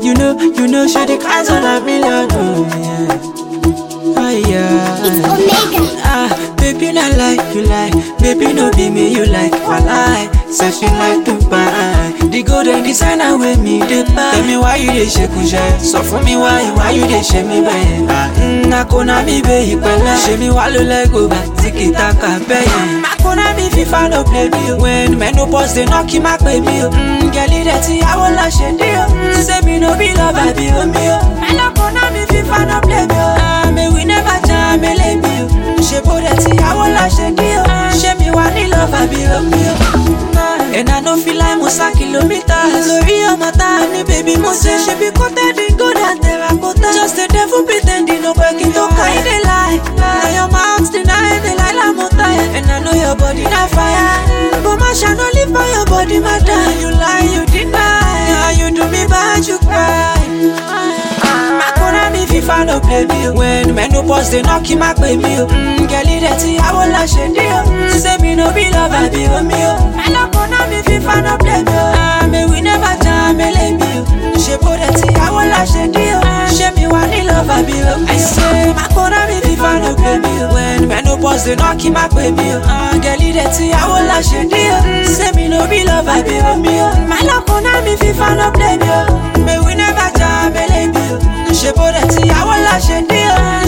You know, you know, she the cries on a million. Oh, yeah. Oh, yeah. It's Omega. Ah, baby, not like you like. Baby, no be me, you like. Walai, searching like Dubai. The golden designer with me, the buy. Tell me why you dey shake kushẹ. Sọ fún mi why, why you dey ṣe mí bẹ́yẹn. Ah, mm, Akona mi bẹ ìpẹ́lẹ́. Ṣé mi wá ló lẹ́gò bá tiki taka bẹ́yẹn. Akona mi fífa no play me o. When menopause dey knock him má pè mí o. Mm, Gẹ̀lí rẹ̀ ti yàwó la ṣe dé o. Ṣé mi no be lover bí omi o? Ẹlọ́kọ̀ọ́nà mi fífa no play me o. Ah, May we never jam elémi o. Ṣé bó rẹ̀ ti yàwó la ṣe dé o? Ṣé mi wà ní lover bí omi o? And I no feel like mo sá kilometers Lórí ọmọ tá a ní bèbí mo ṣe ṣe bí coated in gold and terracotta Just the devil pretending no pé kí n tó ká ẹ̀ dé lie Na your mouth deny the lie la mo tire And I know your body na fire But my shine no live for your body my die You lie you deny Now you do me bad you cry Makuna mi fifa no play me o. When menopause dey knock him má pè mí o. Mm, Gẹ̀lí rẹ̀ ti yàwó la ṣe dé o. Ṣé mi no be lover bí omi o? Ẹlọ́kùnrin mi fifa no play me o. Ah, May we never jam elémi o. Ṣé bó rẹ̀ ti yàwó la ṣe dé o? Ṣé mi wà ní lover bí omi o? I say Makuna mi fifa no play me o. When menopause dey knock him má pè mí o. Ah, Gẹ̀lí rẹ̀ ti yàwó la ṣe dé o. Ṣé mi no be lover bí omi o? Ẹlọ́kùnrin mi fifa no play me o. May we never jam elémi o ṣe bó rẹ̀ tí àwọn láṣẹ dé o